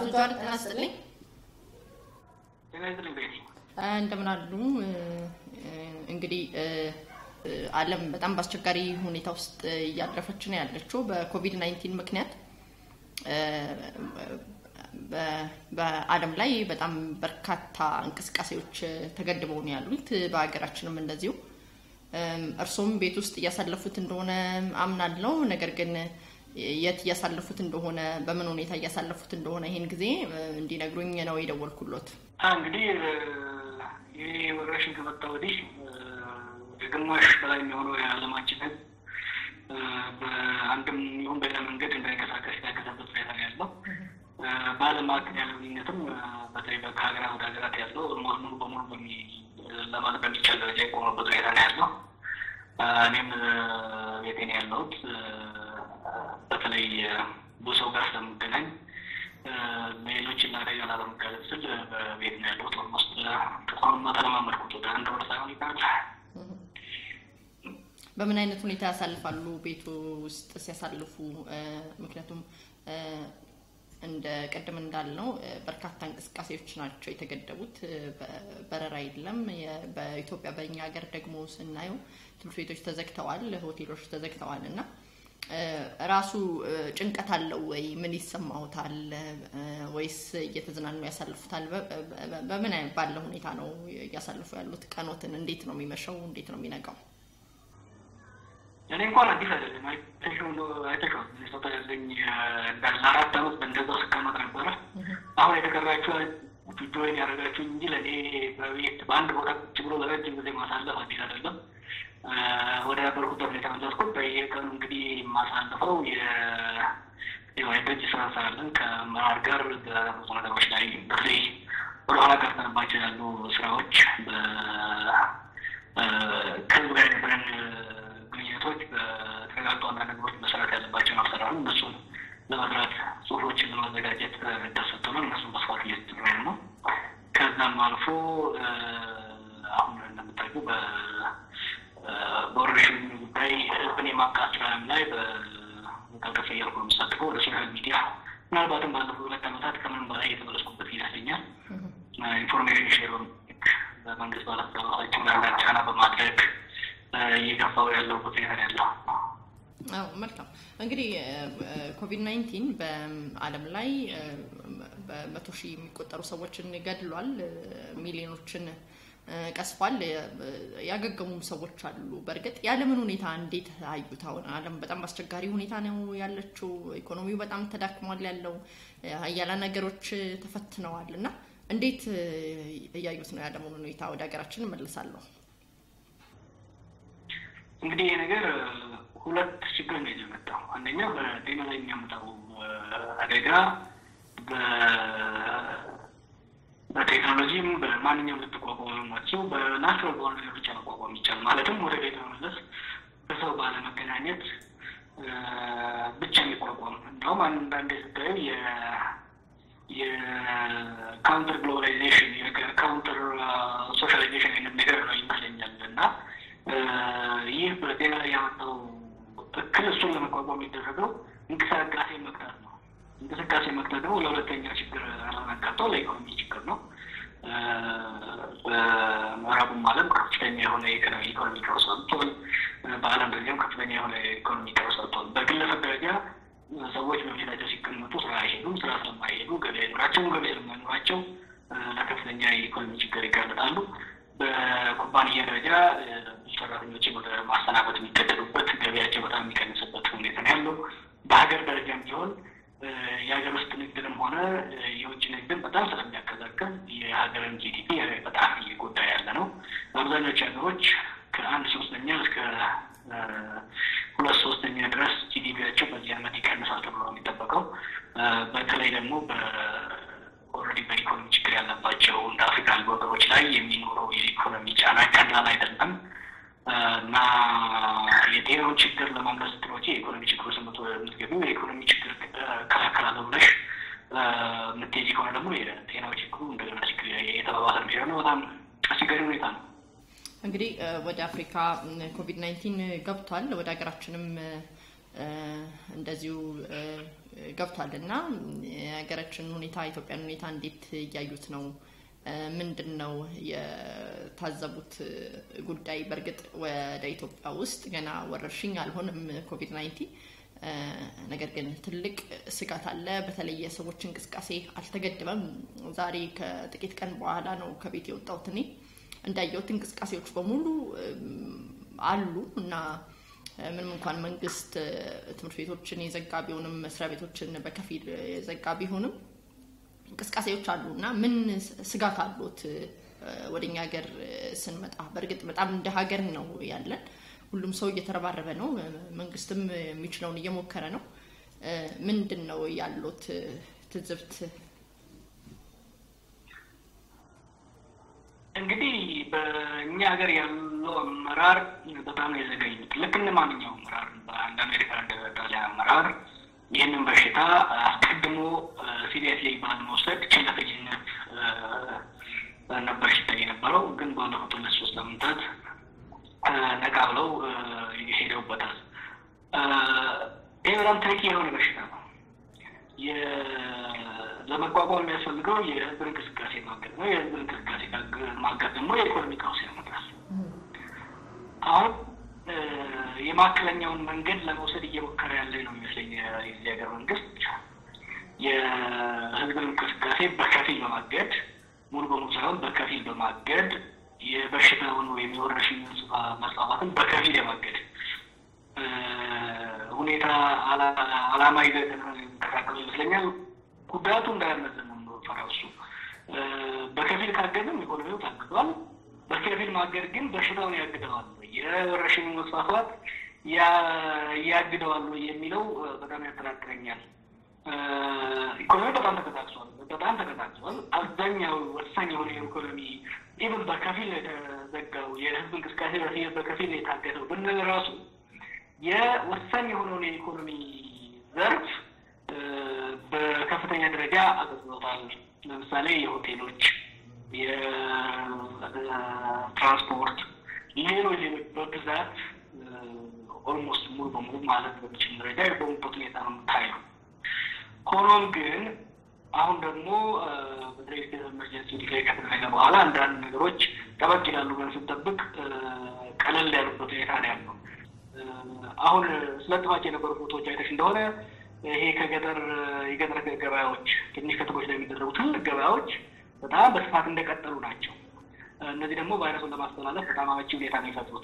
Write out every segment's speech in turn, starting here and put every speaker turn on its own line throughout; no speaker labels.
ጃዋር ጤና ይስጥልኝ።
ጤና ይስጥልኝ ቤቲ።
እንደምን አሉ? እንግዲህ ዓለም በጣም በአስቸጋሪ ሁኔታ ውስጥ እያለፈች ነው ያለችው በኮቪድ ናይንቲን ምክንያት በዓለም ላይ በጣም በርካታ እንቅስቃሴዎች ተገድበው ነው ያሉት። በሀገራችንም እንደዚሁ እርሶም ቤት ውስጥ እያሳለፉት እንደሆነ አምናለው። ነገር ግን የት እያሳለፉት እንደሆነ በምን ሁኔታ እያሳለፉት እንደሆነ ይሄን ጊዜ እንዲነግሩኝ ነው የደወልኩሎት።
እንግዲህ ይህ ወረርሽኝ ከመጣ ወዲህ የግማሽ በላይ የሚሆነው የዓለማችን ሕዝብ በአንድም ይሁን በሌላ መንገድ እንዳይንቀሳቀስ የታገዘበት ሁኔታ ነው ያለው። በዓለም መካከል ያለው ልዩነትም በተለይ ከሀገራት ወደ ሀገራት ያለው ኦልሞስት ሙሉ በሙሉ ለማለት በሚቻል ደረጃ የቆመበት ሁኔታ ነው ያለው። እኔም ቤቴ ነው ያለሁት። በተለይ ብዙ ሰው ጋር ስለምገናኝ ሌሎችን አደጋ ላለመጋለጥ ስል በቤት ነው ያለሁት። ኦልሞስት ተቋም ተለማመድኩት ወደ አንድ ወር ሳይሆን ይቀራል።
በምን አይነት ሁኔታ ያሳልፋሉ ቤቱ ውስጥ ሲያሳልፉ? ምክንያቱም እንደ ቅድም እንዳልነው በርካታ እንቅስቃሴዎች ናቸው የተገደቡት። በረራ የለም። በኢትዮጵያ በእኛ ሀገር ደግሞ ስናየው ትምህርት ቤቶች ተዘግተዋል፣ ሆቴሎች ተዘግተዋል እና ራሱ ጭንቀት አለው ወይ? ምን ይሰማውታል? ወይስ እየተዝናኑ ያሳልፉታል? በምን ባለ ሁኔታ ነው እያሳልፉ ያሉት? ቀኖትን እንዴት ነው የሚመሸው? እንዴት ነው የሚነጋው?
እኔ እንኳን አዲስ አይደለም። አይተሽው ሚኒሶታ ያለኝ እንዳለ አራት አመት በእንደዛ ስቀመጥ ነበረ። አሁን የተቀራችሁ ጆይን ያደረጋችሁኝ እንጂ ለእኔ በቤት በአንድ ቦታ ቁጭ ብሎ ለረጅም ጊዜ ማሳለፍ አዲስ አይደለም። ወደ ነበርኩበት ሁኔታ መለስኩት። በየቀኑ እንግዲህ የማሳልፈው የደጅ ስራ ስራለን ከመራር ጋር በብዙ ነገሮች ላይ በተለይ ወደኋላ ቀርተንባቸው ያሉ ስራዎች ከህዝብ ጋር የነበረን ግንኙነቶች በተረጋግጦ አንዳንድ ነገሮች መሰራት ያለባቸውን አልሰራሉ። እነሱን ለመስራት ጽሁፎችን ለማዘጋጀት ደሰጥቶናል። እነሱን በስፋት እየተሰራን ነው። ከዛም አልፎ አሁን እንደምታውቁ በወረርሽኙ ጉዳይ ህዝብን የማብቃት ስራም ላይ በቀልቀፍ እያልኩ ነው የምሳተፈው ወደ ሶሻል ሚዲያ ምናልባትም ባለፉት ሁለት ዓመታት ከምንም በላይ የተመለስኩበት ይመስለኛል። ኢንፎርሜሽን ሼር በመንግስት ባለስልጣናቶች ላይ አንዳንድ ጫና በማድረግ እየገፋው ያለው ሁኔታ ያለው።
አዎ መልካም። እንግዲህ ኮቪድ ናይንቲን በዓለም ላይ በመቶ ሺህ የሚቆጠሩ ሰዎችን ገድሏል፣ ሚሊዮኖችን ቀስፏል። ያገገሙም ሰዎች አሉ። በእርግጥ የዓለምን ሁኔታ እንዴት አዩት? አሁን ዓለም በጣም በአስቸጋሪ ሁኔታ ነው ያለችው። ኢኮኖሚው በጣም ተዳክሟል ያለው ሀያላን ነገሮች ተፈትነዋል እና እንዴት እያዩት ነው የዓለምን ሁኔታ? ወደ ሀገራችን እመልሳለሁ።
እንግዲህ ይህ ነገር ሁለት ችግር ነው የመጣው። አንደኛው በጤና ላይ የሚያመጣው አደጋ በቴክኖሎጂም በማንኛውም ልትቋቋሙ ናቸው። በናቹራል በሆነ ነገር ብቻ መቋቋም ይቻል ማለትም ወደ ቤት መመለስ በሰው ባለመገናኘት ብቻ የሚቋቋም እንደውም አንዳንድ ስታዩ የካውንተር ግሎባላይዜሽን የካውንተር ሶሻላይዜሽን አይነት ነገር ነው ይመስለኛል እና ይህ በጤና ላይ ያመጣው እክል እሱን ለመቋቋም የሚደረገው እንቅስቃሴ መቅጣት ነው። እንቅስቃሴ መቅጣት ደግሞ ለሁለተኛ ችግር አለመጋጠው ለኢኮኖሚ ችግር ነው። በምዕራቡም ዓለም ከፍተኛ የሆነ ኢኮኖሚ ቀውስ ወጥቷል። በዓለም ደረጃም ከፍተኛ የሆነ ኢኮኖሚ ቀውስ ወጥቷል። በግለሰብ ደረጃ ሰዎች በቤታቸው ሲቀመጡ ስራ አይሄዱም። ስራ ስለማይሄዱ ገበያ አይኖራቸውም። ገበያ ስለማይኖራቸው ለከፍተኛ የኢኮኖሚ ችግር ይጋለጣሉ። በኩባንያ ደረጃ ብዙ ሰራተኞችን ወደ ማሰናበት የሚገደዱበት ገበያቸው በጣም የሚቀንስበት ሁኔታ ነው ያለው። በሀገር ደረጃም ቢሆን የሀገር ውስጥ ንግድንም ሆነ የውጭ ንግድን በጣም ስለሚያቀዛቅዝ የሀገርን ጂዲፒ በጣም እየጎዳ ያለ ነው። አብዛኞቹ ሀገሮች ከአንድ ሶስተኛ እስከ ሁለት ሶስተኛ ድረስ ጂዲፒያቸው በዚህ ዓመት ይቀንሳል ተብሎ ነው የሚጠበቀው። በተለይ ደግሞ ኦልሬዲ በኢኮኖሚ ችግር ያለባቸው እንደ አፍሪካ ያሉ ሀገሮች ላይ የሚኖረው የኢኮኖሚ ጫና ቀላል አይደለም እና የጤናውን ችግር ለማምለስ ስትሮጪ የኢኮኖሚ ችግር ውስጥ የምትገቢው የኢኮኖሚ ችግር ከላከላለሁ ብለሽ የምትሄጂ ከሆነ ደግሞ የጤናው ችግሩ እንደገና ችግር የተባባሰ የሚሄድ ነው። በጣም አስቸጋሪ ሁኔታ ነው።
እንግዲህ ወደ አፍሪካ ኮቪድ ናይንቲን ገብቷል። ወደ ሀገራችንም እንደዚሁ ገብቷል እና የሀገራችን ሁኔታ የኢትዮጵያን ሁኔታ እንዴት እያዩት ነው? ምንድን ነው የታዘቡት ጉዳይ? በእርግጥ ወደ ኢትዮጵያ ውስጥ ገና ወረርሽኝ አልሆንም ኮቪድ ናይንቲን ነገር ግን ትልቅ ስጋት አለ። በተለይ የሰዎች እንቅስቃሴ አልተገደበም። ዛሬ ከጥቂት ቀን በኋላ ነው ከቤት የወጣሁት። እኔ እንዳየሁት እንቅስቃሴዎች በሙሉ አሉ እና ምንም እንኳን መንግስት ትምህርት ቤቶችን የዘጋ ቢሆንም መስሪያ ቤቶችን በከፊል የዘጋ ቢሆንም እንቅስቃሴዎች አሉ እና ምን ስጋት አሉት? ወደኛ ሀገር ስንመጣ በእርግጥ በጣም እንደ ሀገር ነው ያለን። ሁሉም ሰው እየተረባረበ ነው። መንግስትም የሚችለውን እየሞከረ ነው። ምንድን ነው ያሉት ትዝብት?
እንግዲህ በእኛ ሀገር ያለው አመራር በጣም ነው የዘገዩት። ልክ እንደ ማንኛውም አመራር በአንድ አሜሪካ ደረጃ አመራር ይህንን በሽታ አስቀድሞ ሲሪየስሊ ባለመውሰድ ችለተኝነት ነበር ሲታይ የነበረው። ግን ባለፉት ሁለት ሶስት ሳምንታት ነቃ ብለው ሄደውበታል። ይህ በጣም ትሪኪ የሆነ በሽታ ነው። ለመቋቋም የሚያስፈልገው የህዝብ እንቅስቃሴ ማገድ ነው። የህዝብ እንቅስቃሴ ማገድ ደግሞ የኢኮኖሚ ቀውስ ያመጣል። አሁን የማዕከለኛውን መንገድ ለመውሰድ እየሞከረ ያለ ነው የሚመስለኝ የዚህ ሀገር መንግስት የህዝብን እንቅስቃሴ በከፊል በማገድ ሙሉ በሙሉ ሳይሆን በከፊል በማገድ የበሽታውን ወይም የወረርሽኝ መስፋፋትን በከፊል የማገድ ሁኔታ አላማ ይዘው የተንቀሳቀሱ ይመስለኛል። ጉዳቱ እንዳያመዝን ነው ፈራው እሱ በከፊል ካገድም ኢኮኖሚው ታግዷል። በከፊል ማገድ ግን በሽታውን ያግደዋል፣ የወረርሽኙ መስፋፋት ያግደዋል የሚለው በጣም ያጠራጥረኛል። ኢኮኖሚ በጣም ተቀጣቅሷል፣ በጣም ተቀጣቅሷል። አብዛኛው ወሳኝ የሆነ የኢኮኖሚ ኢቨን በከፊል የተዘጋው የህዝብ እንቅስቃሴ በከፊል የታገደው ብንል ራሱ የወሳኝ የሆነውን የኢኮኖሚ ዘርፍ በከፍተኛ ደረጃ አገልግሎታል። ለምሳሌ የሆቴሎች፣ የትራንስፖርት፣ ሌሎች ሌሎች በብዛት ኦልሞስት ሙሉ በሙሉ ማለት በሚችል ደረጃ የቆሙበት ሁኔታ ነው የምታየው። ሆኖም ግን አሁን ደግሞ በተለይ ስቴት ኤመርጀንሲ ዲክሌር ከተደረገ በኋላ አንዳንድ ነገሮች ጠበቅ ይላሉ ብለን ስንጠብቅ ቀለል ያሉበት ሁኔታ ነው ያለው። አሁን ስለጥፋቸው የነበሩ ፎቶዎች አይተሽ እንደሆነ ይሄ ከገጠር የገጠር ገበያዎች ትንሽ ከተሞች ላይ የሚደረጉ ትልቅ ገበያዎች በጣም በስፋት እንደቀጠሉ ናቸው። እነዚህ ደግሞ ቫይረሱን ለማስተላለፍ በጣም አመቺ ሁኔታ ነው የፈጥሩት።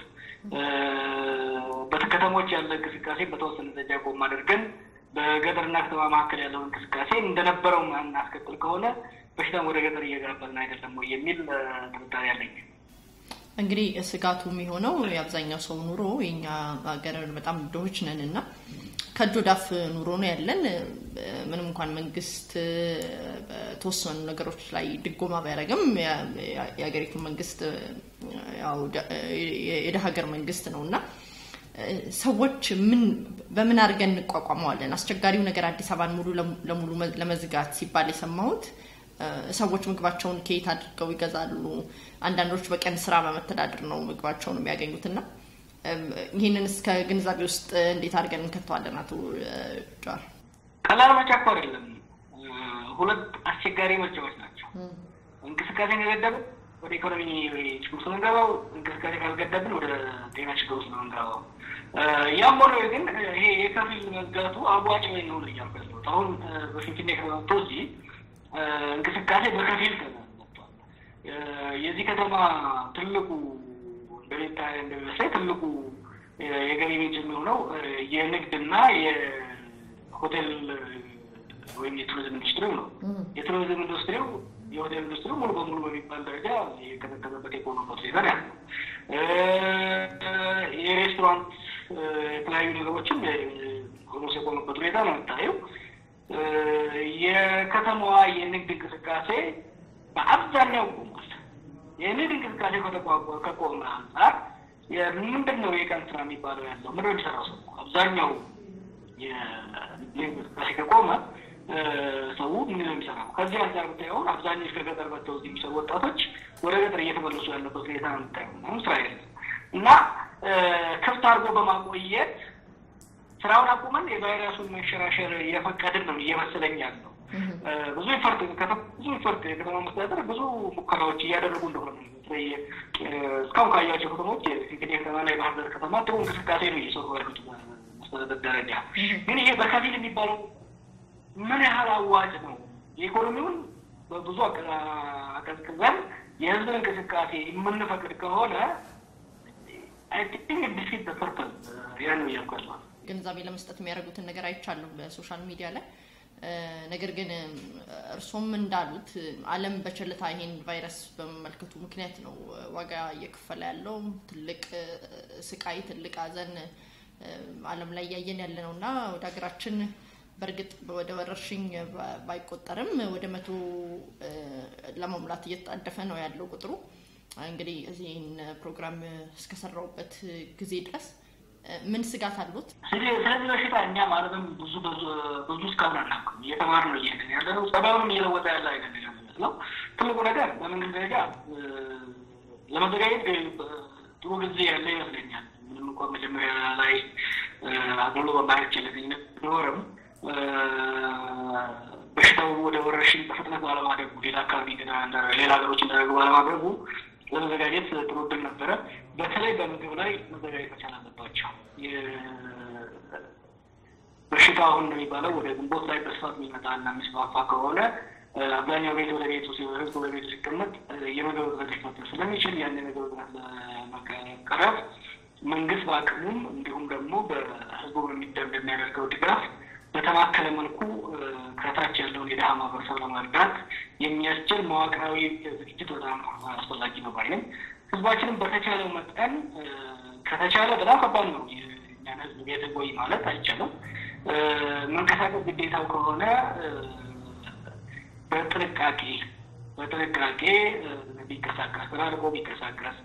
በከተሞች ያለ እንቅስቃሴ በተወሰነ ደረጃ ቆም አድርገን በገጠርና ከተማ መካከል ያለው እንቅስቃሴ እንደነበረው እናስቀጥል ከሆነ በሽታም ወደ ገጠር እየገባልን አይደለም ወይ የሚል ጥርጣሬ ያለኝ።
እንግዲህ ስጋቱ የሚሆነው የአብዛኛው ሰው ኑሮ የኛ ሀገር በጣም ድሆች ነን እና ከእጅ ወዳፍ ኑሮ ነው ያለን። ምንም እንኳን መንግስት በተወሰኑ ነገሮች ላይ ድጎማ ቢያደርግም የሀገሪቱ መንግስት ያው የደሀ ሀገር መንግስት ነው እና ሰዎች ምን በምን አድርገን እንቋቋመዋለን? አስቸጋሪው ነገር አዲስ አበባን ሙሉ ለሙሉ ለመዝጋት ሲባል የሰማሁት ሰዎች ምግባቸውን ከየት አድርገው ይገዛሉ? አንዳንዶች በቀን ስራ በመተዳደር ነው ምግባቸውን የሚያገኙት እና ይህንን እስከ ግንዛቤ ውስጥ እንዴት አድርገን እንከተዋለን? አቶ ጃር
ቀላል ምርጫ እኮ አይደለም። ሁለት አስቸጋሪ ምርጫዎች ናቸው። እንቅስቃሴ ከገደብን ወደ ኢኮኖሚ ችግር ውስጥ ነው የምንገባው። እንቅስቃሴ ካልገደብን ወደ ጤና ችግር ውስጥ ነው የምንገባው። ያም ሆኖ ግን ይሄ የከፊል መዝጋቱ አዋጭ ወይ ነው እያልኩ ያለሁት አሁን በፊንፊኔ ከመጥቶ እዚህ እንቅስቃሴ በከፊል ተመቷል። የዚህ ከተማ ትልቁ እንደሚታ እንደሚመስለኝ ትልቁ የገቢ ምንጭ የሚሆነው የንግድና የሆቴል ወይም የቱሪዝም ኢንዱስትሪው ነው። የቱሪዝም ኢንዱስትሪው የሆቴል ኢንዱስትሪው ሙሉ በሙሉ በሚባል ደረጃ የቀጠቀጠበት የቆመበት ሁኔታ ነው ያለው። የሬስቶራንት የተለያዩ ነገሮችም ሆኖስ የቆመበት ሁኔታ ነው የምታየው። የከተማዋ የንግድ እንቅስቃሴ በአብዛኛው ቆሟል። የንግድ እንቅስቃሴ ከቆመ አንጻር ምንድን ነው የቀን ስራ የሚባለው ያለው ምንድን ነው የሚሰራው ሰው አብዛኛው የንግድ እንቅስቃሴ ከቆመ ሰው ምን ነው የሚሰራው? ከዚህ አንጻር ብታየውን አብዛኞች ከገጠር መጥተው እዚህ የሚሰሩ ወጣቶች ወደ ገጠር እየተመለሱ ያለበት ሁኔታ ነው የምታየው። አሁን ስራ የለም እና ክፍት አድርጎ በማቆየት ስራውን አቁመን የቫይረሱን መንሸራሸር እየፈቀድን ነው እየመሰለኝ ያለው። ብዙ ኢፈርት ብዙ ኢፈርት የከተማ መስተዳደር ብዙ ሙከራዎች እያደረጉ እንደሆነ በተለይ እስካሁን ካያቸው ከተሞች እንግዲህ ከተማና የባህር ዳር ከተማ ጥሩ እንቅስቃሴ ነው እየሰሩ ያሉት መስተዳደር ደረጃ። ግን ይሄ በከፊል የሚባለው ምን ያህል አዋጭ ነው? የኢኮኖሚውን በብዙ አቀዝቅዘን የህዝብን እንቅስቃሴ የምንፈቅድ ከሆነ አይ ቲንክ ዲፊት ተሰርተን ያን ነው እያልኳል።
ግንዛቤ ለመስጠት የሚያደርጉትን ነገር አይቻለሁ በሶሻል ሚዲያ ላይ። ነገር ግን እርሶም እንዳሉት ዓለም በቸልታ ይሄን ቫይረስ በመመልከቱ ምክንያት ነው ዋጋ እየከፈለ ያለው ትልቅ ስቃይ፣ ትልቅ ሐዘን ዓለም ላይ እያየን ያለ ነው እና ወደ ሀገራችን በእርግጥ ወደ ወረርሽኝ ባይቆጠርም ወደ መቶ ለመሙላት እየተጣደፈ ነው ያለው ቁጥሩ። እንግዲህ እዚህን ፕሮግራም እስከሰራውበት ጊዜ ድረስ ምን ስጋት አሉት?
ስለዚህ በሽታ እኛ ማለትም ብዙ ብዙ እስካሁን አናውቅም። እየተማር ነው እየሄድን ያለ ነው። ጸባዩንም እየለወጠ ያለ አይነት የሚመስለው ትልቁ ነገር በመንግስት ደረጃ ለመዘጋጀት ጥሩ ጊዜ ያለ ይመስለኛል። ምንም እንኳ መጀመሪያ ላይ አግሎ በማየት ችለተኝነት ቢኖርም በሽታው ወደ ወረርሽኝ በፍጥነት ባለማድረጉ ሌላ አካባቢ ሌላ ሀገሮች እንዳደረጉ ባለማድረጉ ለመዘጋጀት ጥሩ እድል ነበረ። በተለይ በምግብ ላይ መዘጋጀት መቻል አለባቸው። በሽታ አሁን እንደሚባለው ወደ ግንቦት ላይ በስፋት የሚመጣ እና የሚስፋፋ ከሆነ አብዛኛው ቤት ወደ ቤቱ ህዝብ ወደ ቤቱ ሲቀመጥ የምግብ እጥረት ሊፈጠር ስለሚችል ያን የምግብ እጥረት ለመቀረፍ መንግስት በአቅሙም እንዲሁም ደግሞ በህዝቡ በሚያደርገው ድጋፍ በተማከለ መልኩ ከታች ያለውን የድሀ ማህበረሰብ ለመርዳት የሚያስችል መዋቅራዊ ዝግጅት በጣም አስፈላጊ ነው ባይ ነኝ። ህዝባችንም በተቻለው መጠን ከተቻለ በጣም ከባድ ነው። እኛን ህዝብ ቤት ቆይ ማለት አይቻልም። መንቀሳቀስ ግዴታው ከሆነ በጥንቃቄ በጥንቃቄ ቢንቀሳቀስ ተራርቆ ቢንቀሳቀስ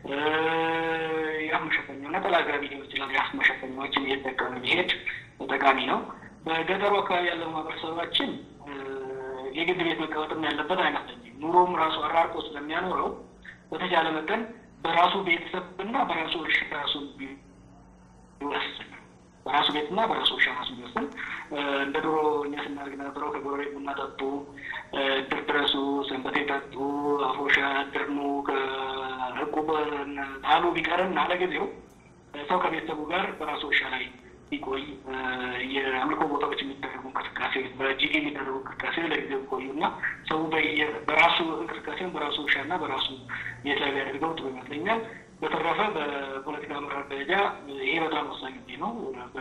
የአፍ መሸፈኛ ነጠላ ጋቢ ሊሆን ይችላል። የአፍ መሸፈኛዎችን እየተጠቀመ ቢሄድ ጠቃሚ ነው። በገጠሩ አካባቢ ያለው ማህበረሰባችን የግድ ቤት መቀመጥም ያለበት አይመስለኝም። ኑሮም ራሱ አራርቆ ስለሚያኖረው በተቻለ መጠን በራሱ ቤተሰብ እና በራሱ እርሻ ራሱ ቢወስን በራሱ ቤትና በራሱ እርሻ ራሱ ቢወስን እንደ ድሮ እኛ ስናደርግ ነበረው ከጎረቤት ቡና ጠጡ፣ እድር ድረሱ፣ ሰንበቴ ጠጡ፣ አፎሻ ድርኑ ከህቁብ ጣሉ ቢቀርና ለጊዜው ሰው ከቤተሰቡ ጋር በራሱ እርሻ ላይ ቢቆይ የአምልኮ ቦታዎች የሚደረጉ እንቅስቃሴዎች በጂዲ የሚደረጉ እንቅስቃሴ ለጊዜው ቆዩ እና ሰው በራሱ እንቅስቃሴውን በራሱ እርሻና በራሱ ቤት ላይ ቢያደርገው ጥሩ ይመስለኛል። በተረፈ በፖለቲካ አመራር ደረጃ ይሄ በጣም ወሳኝ ጊዜ ነው።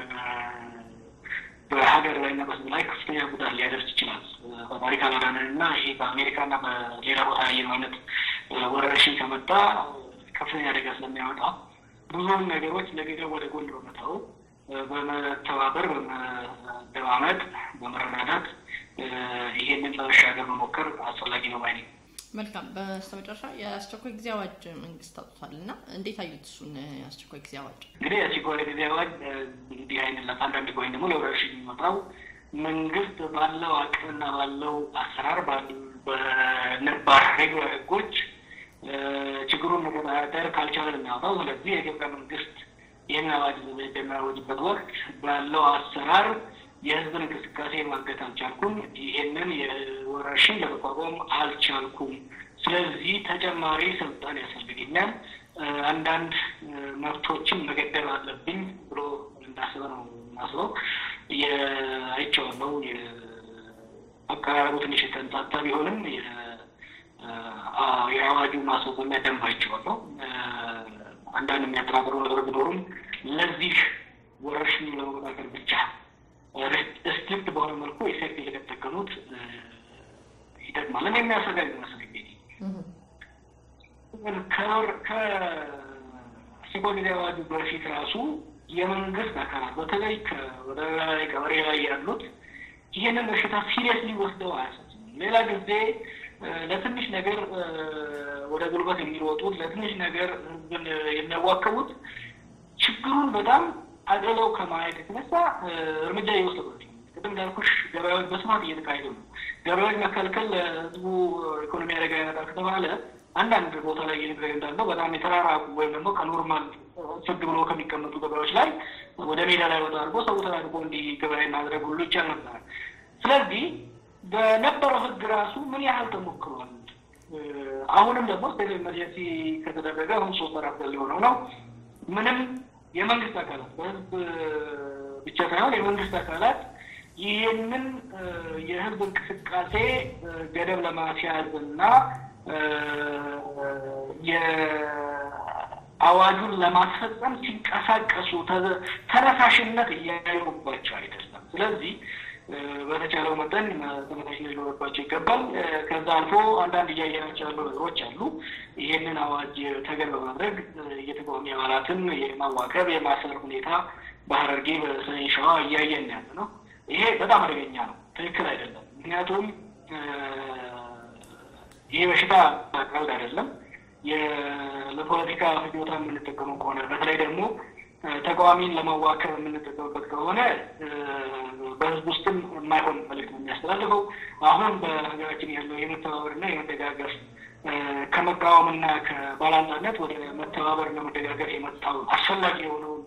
በሀገር ላይ እና በህዝብ ላይ ከፍተኛ ጉዳት ሊያደርስ ይችላል። ፈጣሪ ካላዳነን እና ይሄ በአሜሪካና በሌላ ቦታ ያየነው አይነት ወረርሽኝ ከመጣ ከፍተኛ አደጋ ስለሚያመጣ ብዙውን ነገሮች ለጊዜው ወደ ጎን በመተው በመተባበር በመደማመጥ በመረዳዳት ይሄንን ለመሻገር መሞከር አስፈላጊ ነው ባይ ነኝ።
መልካም። በስተመጨረሻ የአስቸኳይ ጊዜ አዋጅ መንግስት አውጥቷል እና እንዴት አዩት እሱን የአስቸኳይ ጊዜ አዋጅ?
እንግዲህ የአስቸኳይ ጊዜ አዋጅ እንግዲህ አይነት ለፓንዳሚክ ወይም ደግሞ ለወረርሽኝ የሚወጣው መንግስት ባለው አቅምና ባለው አሰራር በነባር ሬጉላር ህጎች ችግሩን መቆጣጠር ካልቻለ የሚያወጣው። ስለዚህ የኢትዮጵያ መንግስት ይህን አዋጅ በሚያወጅበት ወቅት ባለው አሰራር የህዝብን እንቅስቃሴ ማገት አልቻልኩም፣ ይሄንን የወረርሽኝ ለመቋቋም አልቻልኩም፣ ስለዚህ ተጨማሪ ስልጣን ያስፈልገኛል፣ አንዳንድ መብቶችን መገደብ አለብኝ ብሎ እንዳስበ ነው ማስበው። አይቼዋለሁ። አቀራረቡ ትንሽ የተንጣጣ ቢሆንም የአዋጁ ማስፈጸሚያ ደንብ አይቼዋለሁ። አንዳንድ የሚያጠራጥሩ ነገሮች ቢኖሩም ለዚህ ወረርሽኝ ለመቆጣጠር ብቻ ስትሪክት በሆነ መልኩ ኤፌክት እየተጠቀሙት ይጠቅማል። እኔ የሚያሰጋ ይመስለኝ ከአስቸኳይ ጊዜ አዋጁ በፊት ራሱ የመንግስት አካላት በተለይ ወደ ላይ ቀበሌ ላይ ያሉት ይሄንን በሽታ ሲሪየስሊ ወስደው አያሳስብም። ሌላ ጊዜ ለትንሽ ነገር ወደ ጉልበት የሚሮጡት ለትንሽ ነገር ህዝብን የሚያዋክቡት ችግሩን በጣም አግልለው ከማየት የተነሳ እርምጃ እየወሰዱ ቅድም እንዳልኩሽ ገበያዎች በስፋት እየተካሄዱ ነው። ገበያዎች መከልከል ለህዝቡ ኢኮኖሚ አደጋ ያመጣል ከተባለ አንዳንድ ቦታ ላይ እየተደረገ እንዳለው በጣም የተራራቁ ወይም ደግሞ ከኖርማል ፍግ ብሎ ከሚቀመጡ ገበያዎች ላይ ወደ ሜዳ ላይ ወጣ አድርጎ ሰው ተላልፎ እንዲገበያ ማድረግ ሁሉ ይቻል ነበር። ስለዚህ በነበረው ህግ ራሱ ምን ያህል ተሞክሯል? አሁንም ደግሞ ስቴት ኤመርጀንሲ ከተደረገ አሁን ሶስት አራት ሊሆነው ነው። ምንም የመንግስት አካላት በህዝብ ብቻ ሳይሆን የመንግስት አካላት ይህንን የህዝብ እንቅስቃሴ ገደብ ለማስያዝ እና የአዋጁን ለማስፈጸም ሲንቀሳቀሱ ተነሳሽነት እያየሩባቸው አይደለም። ስለዚህ በተቻለው መጠን ተመሳሽነት ሊኖርባቸው ይገባል። ከዛ አልፎ አንዳንድ እያየናቸው ያሉ ነገሮች አሉ። ይህንን አዋጅ ተገን በማድረግ የተቃዋሚ አባላትን የማዋከብ የማሰር ሁኔታ በሀረርጌ በሰሜን ሸዋ እያየን ያለ ነው። ይሄ በጣም አደገኛ ነው። ትክክል አይደለም። ምክንያቱም ይህ በሽታ ቀልድ አይደለም። ለፖለቲካ ፍጆታ የምንጠቀመው ከሆነ በተለይ ደግሞ ተቃዋሚን ለማዋከብ የምንጠቀምበት ከሆነ በህዝብ ውስጥም የማይሆን መልዕክት ነው የሚያስተላልፈው። አሁን በሀገራችን ያለው የመተባበርና የመደጋገፍ ከመቃወምና ከባላንጣነት ወደ መተባበርና መደጋገፍ የመጣው አስፈላጊ የሆነውን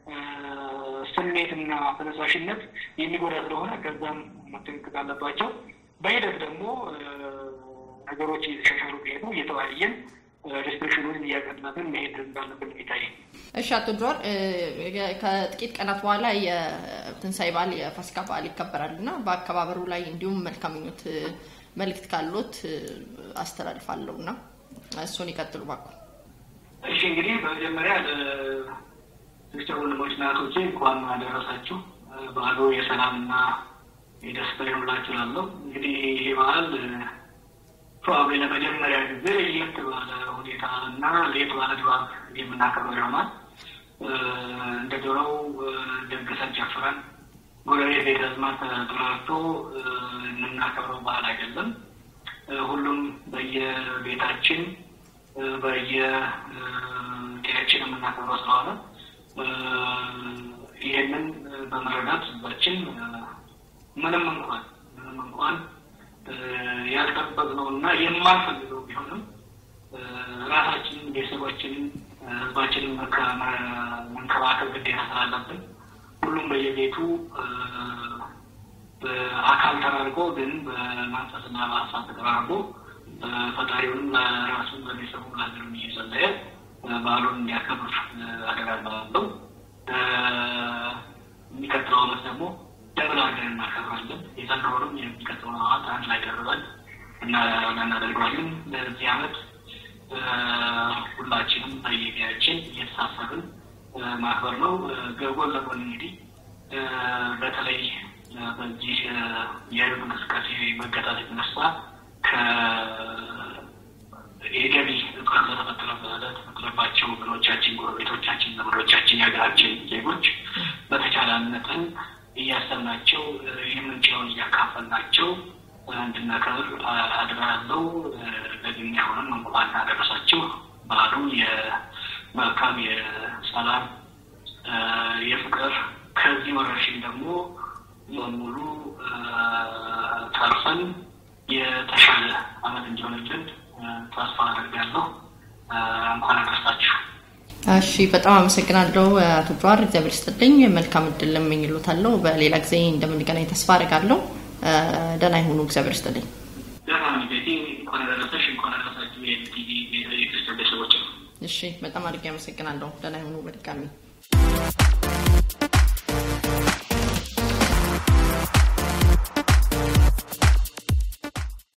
ስሜትና ተነሳሽነት የሚጎዳ ስለሆነ ከዛም መጠንቀቅ አለባቸው። በሂደት ደግሞ ነገሮች እየተሻሻሉ ቢሄዱ እየተወያየን ሬስትሪክሽኑን እያቀናትን መሄድ እንዳለብን ይታይ።
እሺ፣ አቶ ጆር ከጥቂት ቀናት በኋላ የትንሳኤ በዓል የፋሲካ በዓል ይከበራል እና በአከባበሩ ላይ እንዲሁም መልካም ምኞት መልእክት ካሎት አስተላልፋለሁ እና እሱን ይቀጥሉ ባኩ።
እሺ፣ እንግዲህ በመጀመሪያ ክርስቲያን ወንድሞች እና እህቶቼ እንኳን አደረሳችሁ። በዓሉ የሰላምና የደስታ ይሁንላችሁ እላለሁ። እንግዲህ ይሄ በዓል ፕሮባብሊ ለመጀመሪያ ጊዜ ለየት ባለ ሁኔታ እና ለየት ባለ ድባብ የምናከብረው ይሆናል። እንደ ድሮው ደግሰን ጨፍረን ጎረቤት ቤተ ዘመድ ተጠራርቶ የምናከብረው በዓል አይደለም። ሁሉም በየቤታችን በየጤያችን የምናከብረው ስለሆነ ይህንን በመረዳት ህዝባችን ምንም እንኳን ምንም እንኳን ያልጠበቅነው እና የማንፈልገው ቢሆንም ራሳችንን፣ ቤተሰባችንን፣ ህዝባችንን መንከባከብ ግዴታ ስላለብን ሁሉም በየቤቱ በአካል ተራርቆ ግን በመንፈስና በሀሳብ ተቀራርቦ ፈጣሪውንም ለራሱን ለቤተሰቡ ለሀገርም እየጸለየ በዓሉን እንዲያከብር አደራላለሁ። የሚቀጥለው ዓመት ደግሞ ደብል አድርገን እናከብራለን። የዘንድሮውንም የሚቀጥለው ዓመት አንድ ላይ ደርበን እናደርገዋለን። ለዚህ ዓመት ሁላችንም በየጊዜያችን እየተሳሰብን ማክበር ነው። ጎን ለጎን እንግዲህ በተለይ በዚህ የህዝብ እንቅስቃሴ መገታት የተነሳ የገቢ እጥረት ለተፈጠረባቸው ወገኖቻችን፣ ጎረቤቶቻችን፣ ዘመዶቻችን፣ የሀገራችን ዜጎች በተቻለ መጠን እያሰብናቸው የምንችለውን እያካፈልናቸው እንድናከብር አድራለው። ለግኛ አሁንም እንኳን አደረሳችሁ። በዓሉ የመልካም የሰላም የፍቅር ከዚህ ወረርሽኝ ደግሞ በሙሉ ተርፈን የተሻለ ዓመት እንዲሆንልን ተስፋ አደርጋለሁ። እንኳን አደረሳችሁ።
እሺ፣ በጣም አመሰግናለሁ አቶ ጀዋር፣ እግዚአብሔር ይስጥልኝ። መልካም እድል እመኝሎታለሁ። በሌላ ጊዜ እንደምንገናኝ ተስፋ አደርጋለሁ። ደህና ይሁኑ። እግዚአብሔር ይስጥልኝ።
ደህና ቤቴ እንኳን አደረሰሽ፣ እንኳን አደረሳችሁ የቲቪ የክርስቲያን ቤተሰቦች።
እሺ፣ በጣም አድርጌ አመሰግናለሁ። ደህና ይሁኑ በድጋሚ